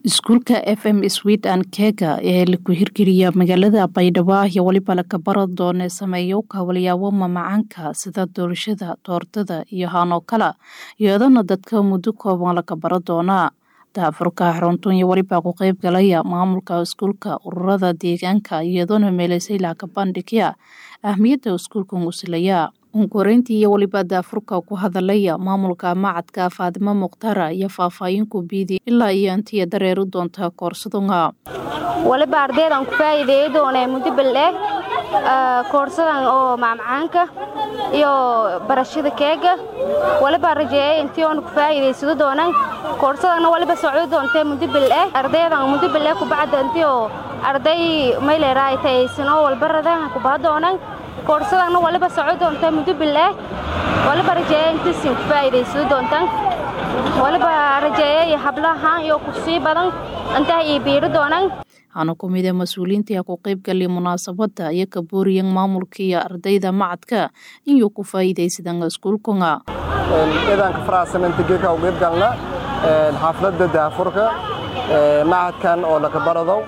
iskuulka f m sweden kega ee laku hirgeliya magaalada baydhabo iyo weliba laka bara doone sameeyo kawalyaabo mamacaanka sida doorashada doortada iyo haanoo kala iyadana dadka muddo kooban laka bara doona daafurka xaruntan iyo weliba ku qeyb galaya maamulka iskuulka ururada deegaanka iyadoona meeleysay laka bandhigya ahmiyadda iskuulkan usilaya unkoreyntii iyo weliba daafurka ku hadalaya maamulka macadka faadimo mukhtaara iyo faahfaahinku biidi ilaa iyo intiya dareeri doonta koorsadunga waliba ardaydan ku faa'iideeyi doonee muddo baldheeg koorsadan oo macmacaanka iyo barashada keega waliba rajeeyay intii oona ku faa'iidaysado doonan koorsadanna waliba socdo doontee muddo baldheeg ardaydan muddo baldheeg kubacda intii oo arday mayleeraay tayaysanoo walbaradan kubaha doonan koorsadanna waliba soco doonta muddo bildheeg waliba rajeeya intiisin ku faa'iidaysado doontan waliba rajeeyay hablahaan iyo kusii badan intaa ii biiri doonan waxaana ku mid a mas-uuliyiintii ku qaybgalay munaasabadda iyo ka booriyan maamulka iyo ardayda macadka inuu ku faa'iidaysadan iskuulkunga ciidanka faraxsananta geedka u qaybgalna xaafladda daafurka macadkan oo laka baradow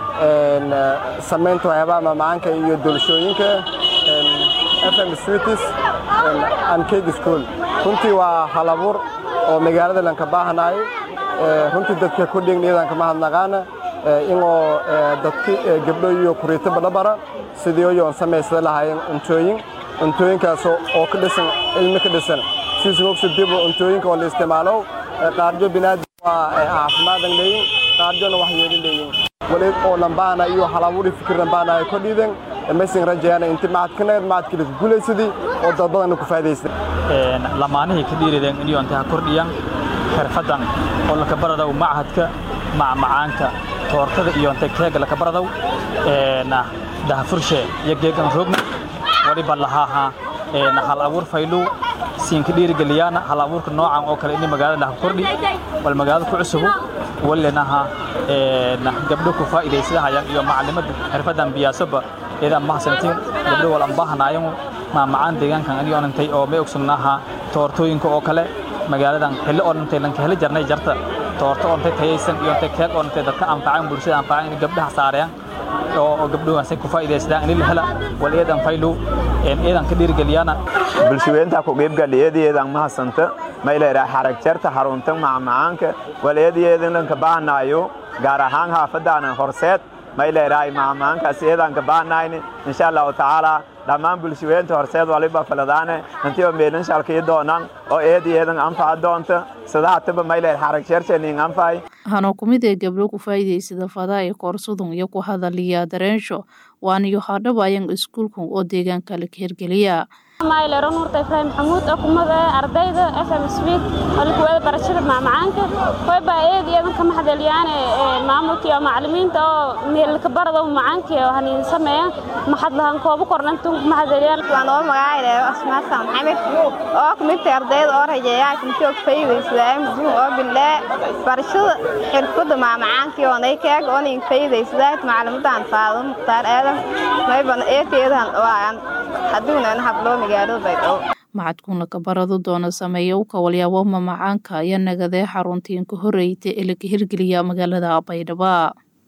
samaynta waxyaabaha mamacaanka iyo doolashooyinka fm switis and cake school runtii waa hal abuur oo magaalada lanka baahanaay runtii dadka ku dhign iyadanka mahadnaqaana inoo dadki gabdho iyo kuriito badhabara sidii oyoon samaysada lahaayeen cuntooyin cuntooyinkaas oo ka dhisan cilmi ka dhisan siisugogsi dibo cuntooyinka oo la isticmaalo qaarjo binaadam waa caafimaaddan leeyin qaarjona wax yeelin leeyin wali oo lambaana iyo halabuuri fikir lambaana ay ko dhiiden maysan rajayana inti macadkana macadkii laku guulaysadii oo dad badanna ku faa'iidaysta lamaanihii ka dhiirideen inuu inta kordhiyan xirfadan oo laka baradaw machadka macmacaanka toortada iyo inta keega laka baradaw dahafurshe iyo geegan roogna waliba lahaaha hal abuur fayluu siinka dhiirigeliyaana hal abuurka noocan oo kale ini magaalada laha kordhi bal magaalada ku cusubu walinaha gabdho ku faa'iidaysadahayaan iyo macalimadda xirfadan biyaasoba iyadan mahadsantiin gabdho wal ambaahanaayan maamacaan deegaankan ani onantay oo may ogsugnaha toortooyinka oo kale magaaladan xilli onantay lanka heli jarnay jarta toorto ontay tayaysan iyo ontay keeg onantay dadka anfacaan bulshada anfacaan in gabdhaha saarayaan oo gabdhuhaasay ku faa'iidaysadaan in la hela wal iyadan faylu iyadan ka dhiirigeliyaana bulshaweynta ku qaybgali iyadiyadan mahadsanta mayleeraa xarag jarta xarunta macmacaanka wal iyadiyadan lanka baahnaayo gaar ahaan haafadaanan horseed mayleeraay macmacaankaas iyadanka baahnayni insha allahu tacaala dhammaan bulshaweynta horseed waliba faladaane intii oo meelin shalkii doonaan oo eediyeedan anfaca doonta sadahataba mayleer xarag jarjanin anfay waxaana ku mid ee gabdho ku faa'iidaysada fadaa ee koorsudun iyo ku hadaliya dareensho waaniyo hadhaba ayan iskuulkan oo deegaanka la hirgeliya maylero nuurta ibraahim maxamuud oo kumid ee ardayda f m swid oo lakuwada barashada macmacaanka hoybaa eed iyadan ka maxadeliyaane maamulka iyo macalimiinta oo meelka barada macaanka oo haniin sameeya maxadlahan koobo kornantu maxadeliyaan waan oo magacayda asmaasa maxamed oo kumidta ardayda oo rajeeyaa kumtoog faa'iidaysadaan muduun oo bildee barashada xirfadda macmacaanka oo nay keeg oo nin faa'iidaysadaan macalimadan faado mukhtaar aadan mayban eeteedan waan haduunan hablo macadkuna ka barado doona sameeya u kawalyaabo mamacaanka ayaa nagadee xaruntiin ka horreeyta ee laga hirgeliya magaalada baydhabo